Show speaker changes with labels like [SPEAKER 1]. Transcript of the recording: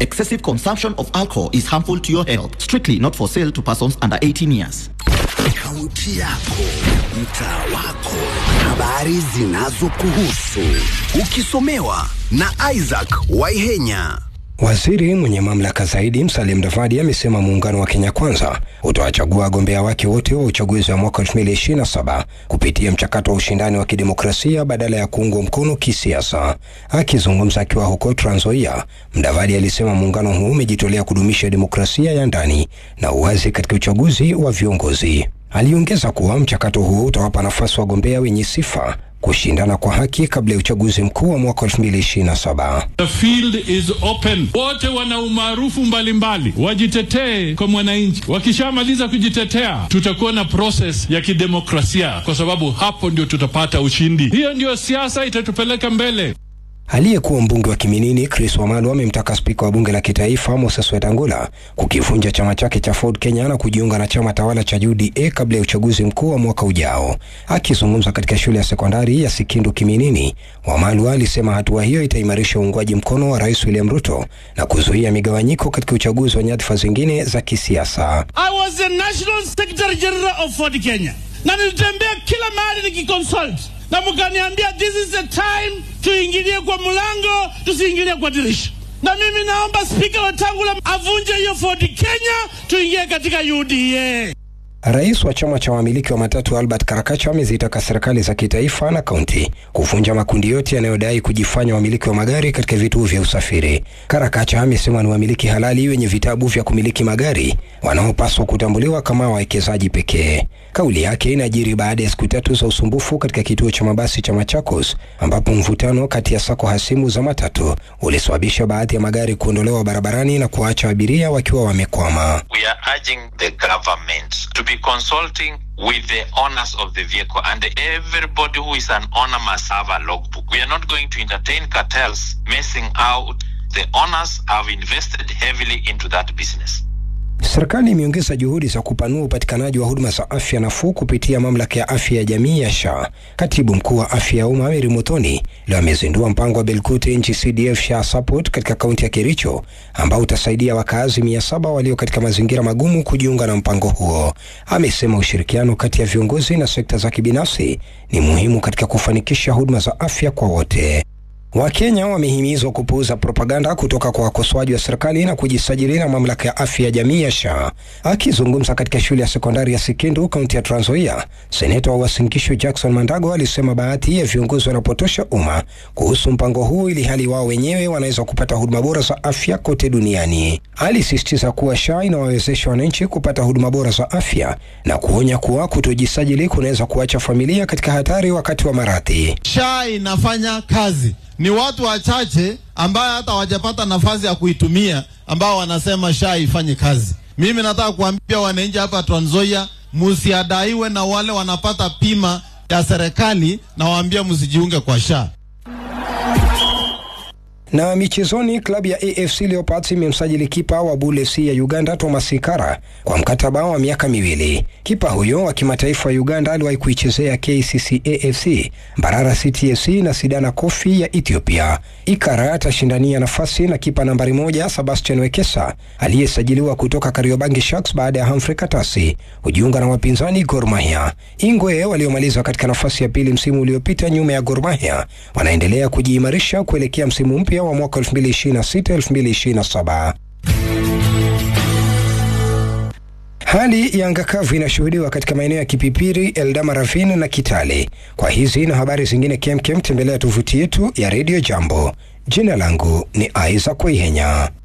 [SPEAKER 1] Excessive consumption of alcohol is harmful to your health. Strictly not for sale to persons under 18 years.
[SPEAKER 2] Kaunti yako, mtaa wako, habari zinazokuhusu, ukisomewa na Isaac Waihenya.
[SPEAKER 3] Waziri mwenye mamlaka zaidi Musalia Mudavadi amesema muungano wa Kenya Kwanza utawachagua wagombea wake wote wa uchaguzi wa mwaka 2027 kupitia mchakato wa ushindani wa kidemokrasia badala ya kuungwa mkono kisiasa. Akizungumza akiwa huko Trans Nzoia, Mudavadi alisema muungano huu umejitolea kudumisha demokrasia ya ndani na uwazi katika uchaguzi wa viongozi. Aliongeza kuwa mchakato huo utawapa nafasi wagombea wenye sifa kushindana kwa haki kabla ya uchaguzi mkuu wa mwaka 2027.
[SPEAKER 4] The field is open. Wote wana umaarufu mbalimbali, wajitetee kwa mwananchi. Wakishamaliza kujitetea, tutakuwa na process ya kidemokrasia, kwa sababu hapo ndio tutapata ushindi. Hiyo ndio siasa itatupeleka mbele.
[SPEAKER 3] Aliyekuwa mbunge wa Kiminini Chris Wamalwa amemtaka spika wa bunge la kitaifa Moses Wetangula kukivunja chama chake cha Ford Kenya na kujiunga na chama tawala cha UDA kabla ya uchaguzi mkuu wa mwaka ujao. Akizungumza katika shule ya sekondari ya Sikindu Kiminini, Wamalwa alisema hatua hiyo itaimarisha uungwaji mkono wa Rais William Ruto na kuzuia migawanyiko katika uchaguzi wa nyadhifa zingine za kisiasa.
[SPEAKER 5] I was the National Secretary General of Ford Kenya, na nilitembea kila mahali nikiconsult, na mkaniambia this is the time tuingilie kwa mlango, tusiingilie kwa dirisha. Na mimi naomba Spika Wetangula avunje hiyo Ford Kenya, tuingie katika UDA.
[SPEAKER 3] Rais wa chama cha wamiliki wa matatu Albert Karakacha amezitaka serikali za kitaifa na kaunti kuvunja makundi yote yanayodai kujifanya wamiliki wa magari katika vituo vya usafiri. Karakacha amesema ni wamiliki halali wenye vitabu vya kumiliki magari wanaopaswa kutambuliwa kama wawekezaji pekee. Kauli yake inajiri baada ya siku tatu za usumbufu katika kituo cha mabasi cha Machakos, ambapo mvutano kati ya sako hasimu za matatu ulisababisha baadhi ya magari kuondolewa barabarani na kuacha abiria wakiwa wamekwama.
[SPEAKER 6] we are urging the government to be consulting with the owners of the vehicle and everybody who is an owner must have a logbook. We are not going to entertain cartels messing out. The owners have invested heavily into that business.
[SPEAKER 3] Serikali imeongeza juhudi za kupanua upatikanaji wa huduma za afya nafuu kupitia mamlaka ya afya ya jamii ya SHA. Katibu mkuu wa afya ya umma Mary Muthoni leo amezindua mpango wa Belkute NG-CDF SHA Support katika kaunti ya Kericho ambao utasaidia wakazi mia saba walio katika mazingira magumu kujiunga na mpango huo. Amesema ushirikiano kati ya viongozi na sekta za kibinafsi ni muhimu katika kufanikisha huduma za afya kwa wote. Wakenya wamehimizwa kupuuza propaganda kutoka kwa wakosoaji wa serikali na kujisajili na mamlaka ya afya ya jamii ya SHA. Akizungumza katika shule ya sekondari ya Sikindu, kaunti ya Trans Nzoia, seneta wa Uasin Gishu Jackson Mandago alisema baadhi ya viongozi wanapotosha umma kuhusu mpango huu ili hali wao wenyewe wanaweza kupata huduma bora za afya kote duniani. Alisisitiza kuwa SHA inawawezesha wananchi kupata huduma bora za afya na kuonya kuwa kutojisajili kunaweza kuacha familia katika hatari wakati wa maradhi.
[SPEAKER 7] SHA inafanya kazi. Ni watu wachache ambayo hata hawajapata nafasi ya kuitumia ambao wanasema SHA ifanye kazi. Mimi nataka kuambia wananchi hapa Trans Nzoia, msiadaiwe na wale wanapata pima ya serikali, na waambia msijiunge kwa SHA.
[SPEAKER 3] Na michezoni, klabu ya AFC Leopards imemsajili kipa wa Bull FC ya Uganda Thomas Ikara kwa mkataba wa miaka miwili. Kipa huyo wa kimataifa wa Uganda aliwahi kuichezea KCC AFC, Mbarara City FC na Sidana Kofi ya Ethiopia. Ikara atashindania nafasi na kipa nambari moja Sebastian Wekesa aliyesajiliwa kutoka Kariobangi Sharks baada ya Humphrey Katasi kujiunga na wapinzani Gor Mahia. Ingwe waliomaliza katika nafasi ya pili msimu uliopita nyuma ya Gor Mahia wanaendelea kujiimarisha kuelekea msimu mpya wa mwaka 2026-2027. Hali ya anga kavu inashuhudiwa katika maeneo ya Kipipiri, Eldama Ravine na Kitale. Kwa hizi na habari zingine kemkem, tembelea tovuti yetu ya Radio Jambo. Jina langu ni Isaac Waihenya.